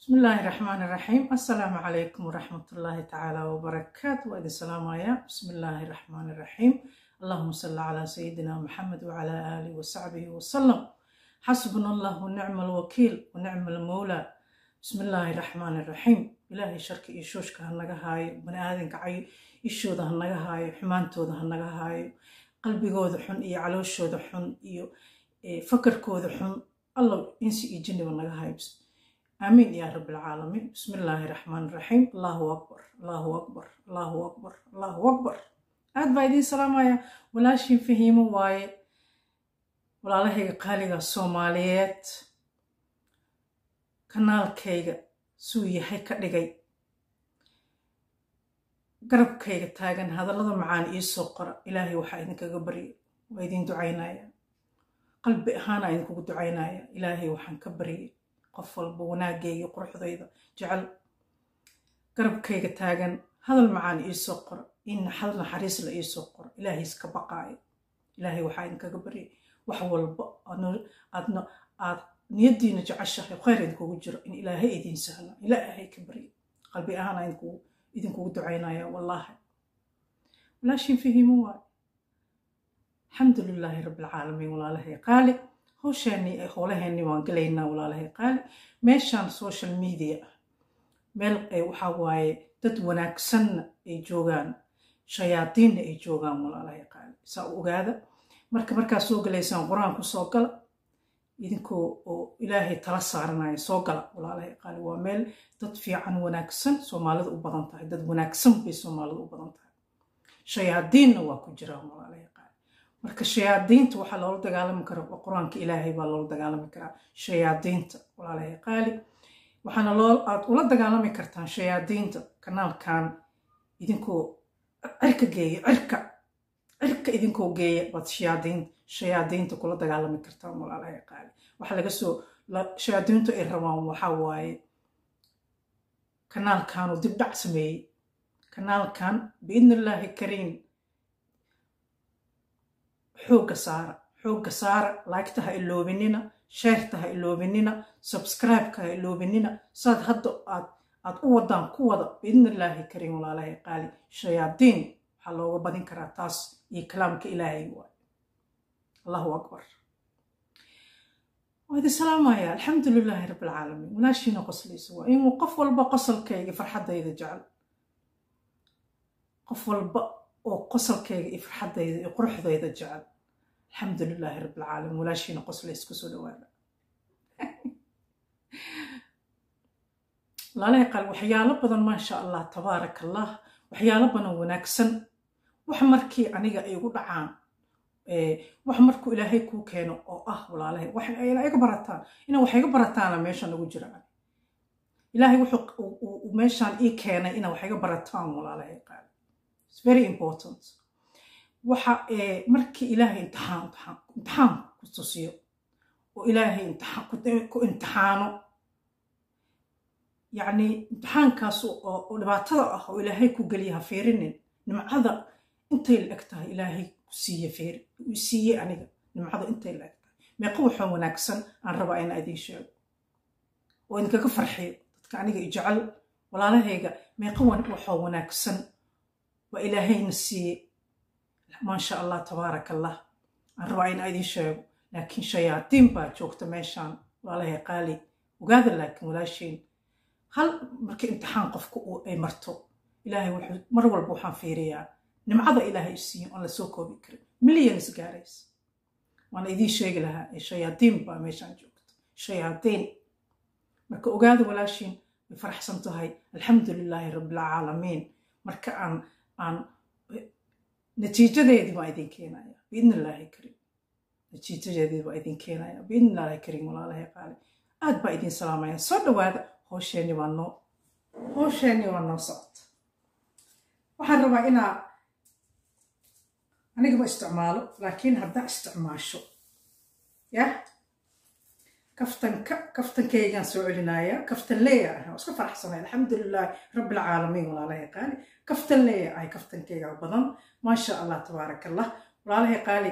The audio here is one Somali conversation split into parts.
بسم الله الرحمن الرحيم السلام عليكم ورحمة الله تعالى وبركاته وإذا السلام عليكم بسم الله الرحمن الرحيم اللهم صل على سيدنا محمد وعلى آله وصحبه وسلم حسبنا الله ونعم الوكيل ونعم المولى بسم الله الرحمن الرحيم إلهي شرك إيشوشك هنغا هاي بني آدم كعي إيشودا هنغا هاي حمانتودا هنغا هاي قلبي غوذ حن إيو علوشودا حن إيو فكر كوذ حن الله إنسي إيجني ونغا هاي بس آمين يا رب العالمين بسم الله الرحمن الرحيم الله أكبر الله أكبر الله أكبر الله أكبر aad baa idiin salaamaya walaashiin fahiimo waaye walaalahayga qaaliga soomaaliyeed kanaalkayga suu yahay ka dhigay garabkayga taagan hadallada macaan iisoo qora ilaahay waxaa idinkaga barya waa idin ducaynaya qalbi ahaana idinkugu ducaynaya ilaahay waxaan ka baryay qof walba wanaagayga quruxdayda jecel garabkayga taagan hadal macaan iisoo qora in hal naxariis la iisoo qoro ilaahay iska baqaayo ilaahay waxaa idinkaga baryay wax walba aadna aad niyadiina jeceshahay khayr idinkugu jiro in ilaahay idiin sahla ilaahay ka barya qalbi ahaana idinkugu ducaynaya wallaahi walaashin fahiimo waay alxamdu lilaahi rabbilcaalamiin walaalahay qaali howshaani howlaheeni waan gelaynaa walaalahay qaali meeshaan social media ah meel waxaa waaye dad wanaagsanna ay joogaan shayaadiinna ay joogaan walaalahay qaali saa u ogaada marka markaa soo galaysaan qur-aanku soo gala idinkoo oo ilaahay tala saaranaya soo gala walaalahay qaali waa meel dad fiican wanaagsan soomaalida u badan tahay dad wanaagsan bay soomaalida u badan tahay shayaadiinna waa ku jiraan walaalahay qaali marka shayaadiinta waxaa loola dagaalami karaa qur-aanka ilaahay baa loola dagaalami karaa shayaadiinta walaalahay qaali waxaana loo aad ula dagaalami kartaan shayaadiinta kanaalkan idinkoo cirka geeya cirka cirka idinkoo geeya baad shayaadiin shayaadiinta kula dagaalami kartaan walaalahay qaali waxa laga soo shayaadiintu ay rabaan waxaa waaye kanaalkanuu dib dhac sameeyey kanaalkan biidni illaahi kariim xoogga saara xoogga saara laagta ha iloobinina sheerta ha iloobinina subscribe-ka ha iloobinina saad hadda aad aad u wadaan ku wada biidni illaahi kariim walaalahay qaali shayaadiin waxaa looga badin karaa taas iyo kalaamka ilaahay waay allahu akbar waa idin salaamaya alxamdu lilaahi rabbi alcaalamiin walaashiina qoslaysa waa inuu qof walba qosolkayga farxaddayda jecel qof walba oo qosolkayga iyo farxaddayda iyo quruxdayda jecel alxamdu lilaahi rabbi alcaalamiin walaashiina qoslays kusoo dhawaada walaalahay qaal waxyaalo badan maasha allah tabaarak allah waxyaalo badan wanaagsan wax markii aniga ay igu dhacaan wax markuu ilaahay kuu keeno oo ah walaalahay iga barataan ina wax iga barataana meeshan ugu jiraan ilaahay wuxuu meeshaan ii keenay ina wax iga barataan walaalahay qaal its very important waxa markii ilaahay imtixaan imtixaan ku tusiyo oo ilaahay ku imtixaano yacni imtixaankaas oo dhibaatada ah oo ilaahay ku geliya ha fiirinin nimcada intay la eg tahay ilaahay ku siiye fiir siiye aniga nimcada intay la eg tahay meeqa waxoo wanaagsan aan rabaa ina idiin sheego oo idinkaga farxiyo dadka aniga i jecel walaalahayga meeqa waxoo wanaagsan waa ilaahayna siiye maasha allah tabaarak allah aan rabaa ina idiin sheego laakiin shayaadiin baa joogta meeshaan walaalahay qaali ogaada laakiin walaashiin hal markii imtixaan qofka ay marto ilaahay wuxuu mar walba waxaan fiiriyaa nimcada ilaahay siiyo oon la soo koobi karin millions gaarays waana idiin sheegi lahaa ee shayaadiin baa meeshaan joogta shayaadiin marka ogaada walaashiin way faraxsan tahay alxamdu lilaahi rabbilcaalamiin marka aan aan natiijadeedii baa idin keenaya biidni illaahi kariim natiijadeedii baa idin keenaya biidni illaahi kariim walaalahay qaali aad baa idin salaamaya soo dhawaada howsheeni waa noo howsheeni waa noo socota waxaan rabaa inaa anigama isticmaalo laakiin haddaa isticmaasho yah kaftanka kaftankaygaan soo celinaya kaftan leeya ah waa iska faraxsanay alxamdulilaahi rabbilcaalamiin walaalahay qaali kaftan leeya ahay kaftankaygaa badan maasha allah tabaarak allah walaalahay qaali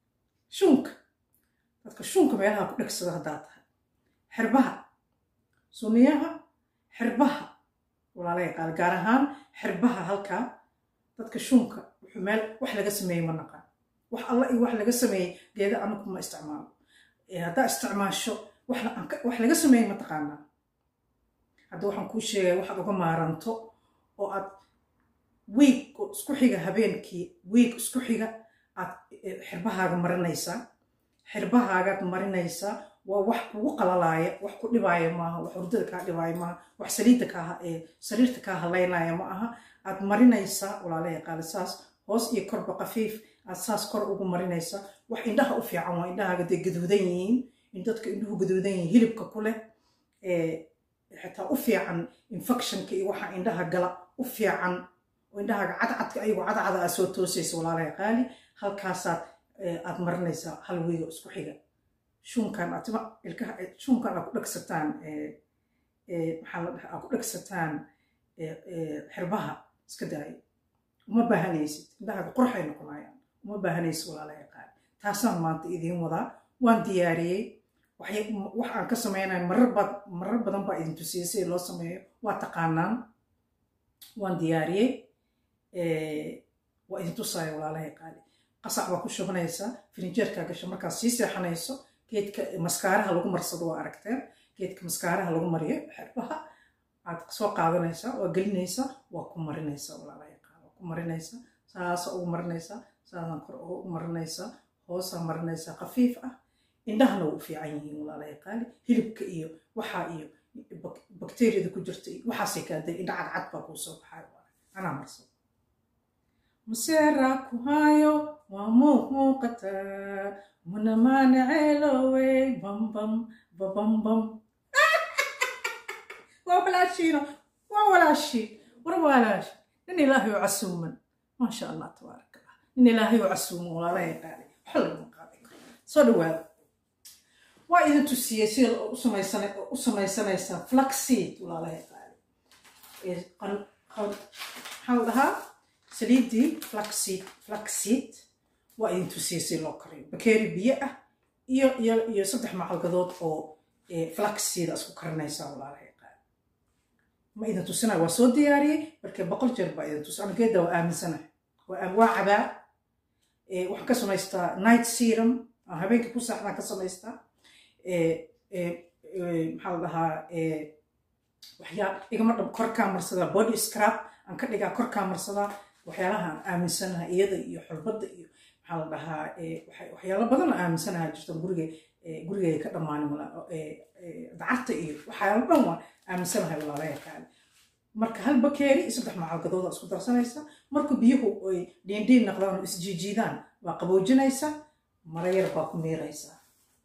shuunka dadka shuunka meelaha ku dhegsada haddaa tahay xirbaha sunniyaha xirbaha walaalaya qaali gaar ahaan xirbaha halkaa dadka shunka wuxuu meel wax laga sameeyey ma naqaan wax alla iyo wax laga sameeyey geeda anagu ma isticmaalo haddaa isticmaasho wax laga sameeyey ma taqaanaa hadda waxaan kuu sheegaya waxaad uga maaranto oo aad wiig oo isku xiga habeenkii wiig isku xiga aad xirbahaaga marinaysaa xirbahaagaad marinaysaa waa wax kugu qalalaaya wax ku dhibaaya maaha wax hurdada kaa dhibaaya maaha wax saliidda kaa sariirta kaa halaynaya ma aha aad marinaysaa walaalaya qaali saas hoos iyo korba qafiif aad saas kor ugu marinaysaa wax indhaha u fiican waa indhahaaga dee gaduudan yihiin in dadka indhuhu gaduudan yihiin hilibka ku leh xitaa u fiican infectionka iyo waxa indhaha gala u fiican oo indhahaaga cadcadka ayagoo cadcada aad soo toosaysa walaalaya qaali halkaasaad aad marinaysaa hal wiigo isku xiga shunkan atima ilkaha shunkan aad ku dhegsataan maxaa la dhaha aad ku dhegsataan xirbaha iska daayo uma baahanaysid indhahaaga qurxay noqonayaan uma baahanaysid walaalaya qaali taasaan maanta idiin wadaa waan diyaariyey wax aan ka samaynayo marar badan baa idin tusiyey sida loo sameeyo waa taqaanaan waan diyaariyey waa idin tusaayo walaalahay qaali qasac baa ku shubanaysaa firinjeerkaa gasho markaad sii seexanayso geedka maskaaraha lagu marsado waa aragteen geedka maskaaraha lagu mariyo xerbaha aad soo qaadanaysaa waa gelinaysaa waa ku marinaysaa walaalahay qaali waa ku marinaysaa saasa ugu marinaysaa saasaan kor ugu marinaysaa hoosaa marinaysaa khafiif ah indhahana waa u fiican yihiin walaalahay qaali hilibka iyo waxaa iyo bakteeriyada ku jirta iyo waxaasay kaaday indha cadcad baa kuu soo baxayo anaa marsado maseera ku hayo waa muuqataa muna maanaceelowe bambam babambam waa walaashiino waa walaashii war walaashi nin ilaahay oo casuuman maasha allah tabaaraka allah nin ilaahay oo casuuman walaalahay qaali waxa lagama qaadan karo soo dhawaada waa idin tusiyey sida u samaysanaysaa flaxseed walaalahay qaali maxaa la dhahaa saliiddii flaxseed flaxseed waa idin tusiyey si loo kariyo bakeeri biyo ah iyo iyo iyo saddex macalgadood oo flaxseed aa isku karinaysaa walaalahay qaali ma idin tusinayo waa soo diyaariyey markee boqol jeer baa idin tusi anigeeda waa aaminsanahay waa cabaa waxaan ka samaystaa night serum habeenkii ku saaxdaan ka samaystaa maxaa la dhahaa waxyaa igama dhab korkaa marsadaa body scrab aan ka dhigaa korkaa marsadaa waxyaalaha aan aaminsanaha iyada iyo xulbadda iyo maxaa la dhahaa waxyaalo badan aan aaminsanaha jirto guriga gurigay ka dhammaanin dacarta iyo waxyaalo dhan waan aaminsanahay walaalaya kaale marka hal bakeeri iyo saddex macalgadooda isku darsanaysa marka biyuhu ay dhiindhiin naqdaan oo isjiijiidaan waa qaboojinaysa mara yar baa ku miiraysaa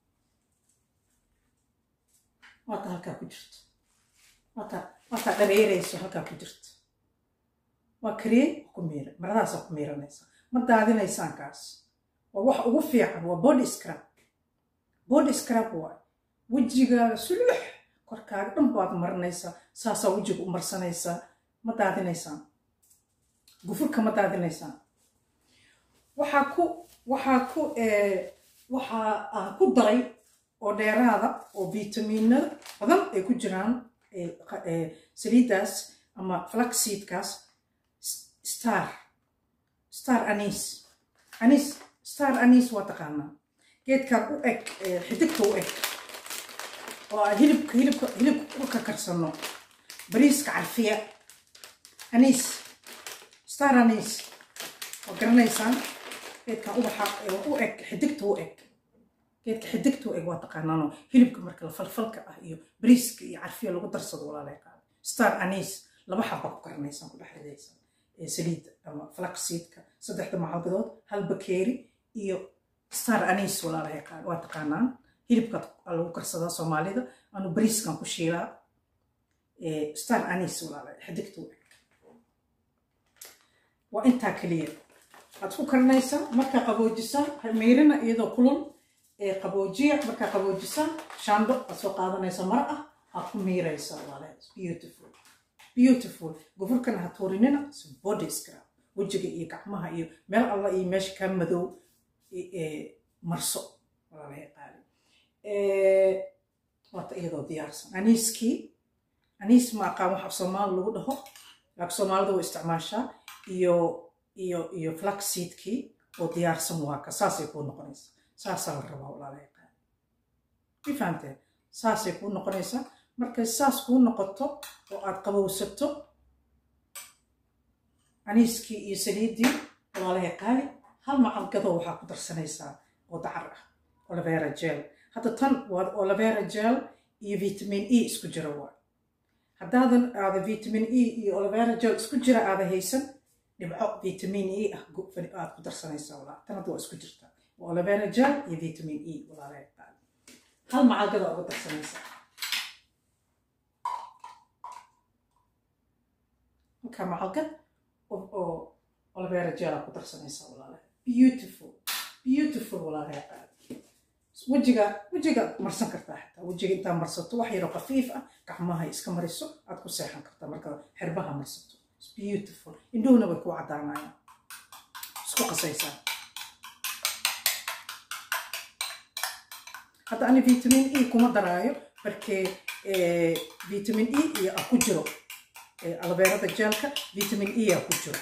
waata halkaa ku jirto waata waataa dhareerayso halkaa ku jirto waa kariyey waa ku miira maradaasaa ku miiranaysa ma daadinaysaan kaas waa wax ugu fiican waa body scrab body scrab waay wejigaaga sulux korkaaga dhan baad marinaysaa saasaa wejiga u marsanaysaa ma daadinaysaan gufurka ma daadinaysaan waxaa ku waxaa ku waxaa aan ku daray oo dheeraada oo vitamiinada badan ay ku jiraan saliiddaas ama flaxseedkaas star star anis anis star anis waa taqaanaa geedkan u eg xidigta u eg oo aan hilibka hilibka hilibka u ka karsano bariiska carfiya anis star anis waa garanaysaan geedkan ubaxa u eg xidigta u eg geedka xidigta u eg waa taqaanaano hilibka marka la falfalka ah iyo bariiska iyo carfiya lagu darsado walaalay qaada star anis laba xaba ku karanaysaan ku dhex ridaysaan saliidda ama flaxseedka saddexda macalgadood hal bakeeri iyo star anis walaalahay qaada waa taqaanaan hilibka lagu karsadaa soomaalida anu bariiskan ku shiilaa star anis walaalahay xidigta u eg waa intaa keliya waxaad ku karinaysaa markaa qaboojisaan meyrina iyadoo kulul qaboojiya markaa qaboojisaan shaandho aad soo qaadanaysa mar ah aad ku miiraysaa walaalahay beautiful beautiful gofurkana ha tuurinina body scrab wejiga iyo gacmaha iyo meel alla iyo meesha kaa madow marso walaalahay qaali waata iyadoo diyaarsan aniiskii aniis ma aqaan wax af soomaali lagu dhaho laakiin soomaalida way isticmaashaa iyo iyo iyo flaxseedkii oo diyaarsan waa ka saasay kuu noqonaysaa saasaa la rabaa walaalahay qaali ma fahamteen saasay kuu noqonaysaa markay saas kuu noqoto oo aad qabowsato aniiskii iyo saliiddii walaalahay qaali hal macalgadoo waxaa ku darsanaysaa oo dacar ah olivera gel hadda tan waa olivera gel iyo vitamin e isku jira waa haddaadan aada vitamin e iyo olivera gel isku jira aada haysan dhibco vitamin e ah aad ku darsanaysaa walaa tan hadda waa isku jirtaa waa olivera gel iyo vitamin e walaalahay qaali hal macalgada uga darsanaysaa halkaa macalgad oo olivera gela ku darsanaysaa walaalahay beautiful beautiful walaalahay qaali wejiga wejiga marsan kartaa xataa wejiga intaa marsato wax yaroo khafiif ah gacmaha iska mariso aad ku seexan kartaa marka xirbaha marsato It's beautiful indhuhuna way ku caddaanayaan isku qasaysaa hadda ani vitamin e kuma daraayo markee vitamin e iyo ah ku jiro albeerada jeelka vitamin e ah ku jiro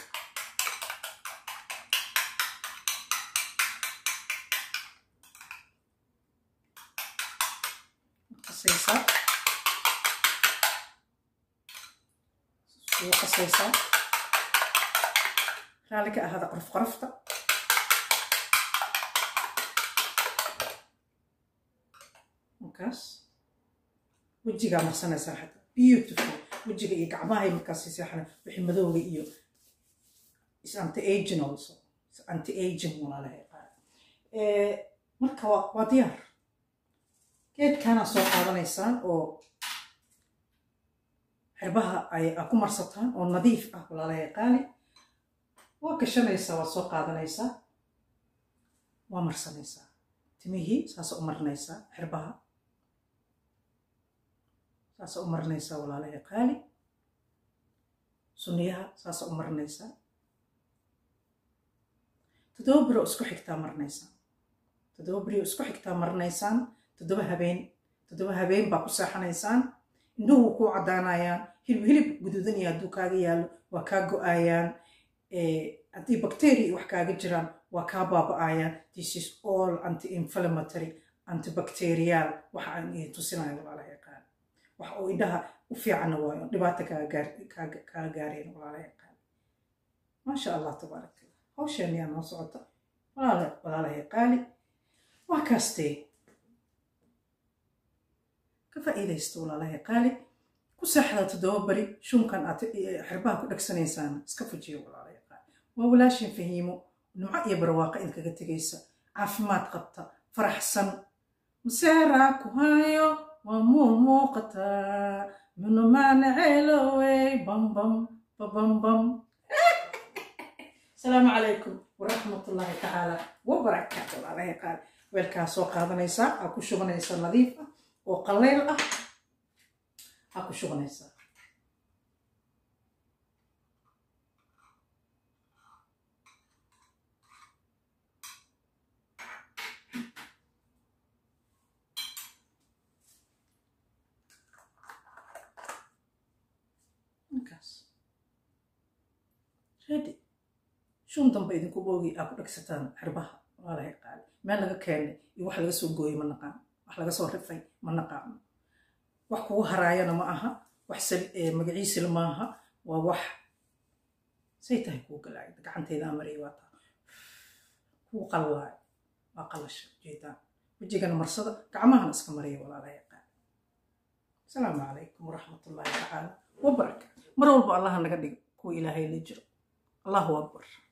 qasaysaa suu qasaysaa raali ka ahaada qorf qorofta markaas wejigaa marsanaysaa xataa beautiful wejiga iyo gacmahay markaas seexana wixii madowga iyo is anti aging also is anti aging walaalahay qaar marka waa waa diyaar geedkaana soo qaadanaysaan oo xirbaha ay ku marsataan oo nadiif ah walaalahay qaali waa gashanaysaa waa soo qaadanaysaa waa marsanaysaa timihii saasa u marinaysaa xirbaha saasa u marinaysaa walaalahay qaali sunniyaha saasa u marinaysaa toddoba biro isku xigtaa marinaysaan toddoba biro isku xigtaa marinaysaan toddoba habeen toddoba habeen baa ku seexanaysaan indhuhu ku caddaanayaan hilib hilib guduudan iyo hadduu kaaga yaallo waa kaa go-ayaan haddii bacteria wax kaaga jiraan waa kaa baaba-ayaan this is all anti inflammatory antibacterial waxa aan idin tusinayo walaalaha yaqaan wax oo indhaha u fiicanna waayo dhibaata kaa gaareen walaalaha yaqaan maasha allah tabaarak allah hawsheen yaa noo socota walaalaha yaqaali waa kaastee ka faa'iidaysta walaalaha qaali ku seexda toddoba bari shunkan aad xirbaha ku dhagsanaysaan iska fujiya walaalaha qaali waa walaashin fahiimo nimco iyo barwaaqa idinkaga tegaysa caafimaad qabta faraxsan maseeraa ku hayo waa muu muuqataa minumaana ceelowey bambam babambam asalaamu calaykum waraxmatullaahi tacaala wabarakaatu walaalaha qaali weelkaa soo qaadanaysaa aa ku shubanaysaa nadiif ah oo qallayl ah aa ku shubanaysaa markaas ready shun dambe idinku boogi aa ku dhegsataan xirbaha walaalahay qaali meel laga keenay iyo wax laga soo gooyey ma naqaan wax laga soo rifay ma naqaano wax kugu haraayana ma aha wax magaciisila maaha waa wax say tahay kuu galaay gacanteyda amarey waa taa kuu qallaay waa qallasha ujeedaan wejigana marsada gacmahana iska maraya walaalahay qaali asalaamu calaykum waraxmatullaahi tacaala wabarakaatu mar walba allaha naga dhigo kuwa ilaahay la jiro allahu akbar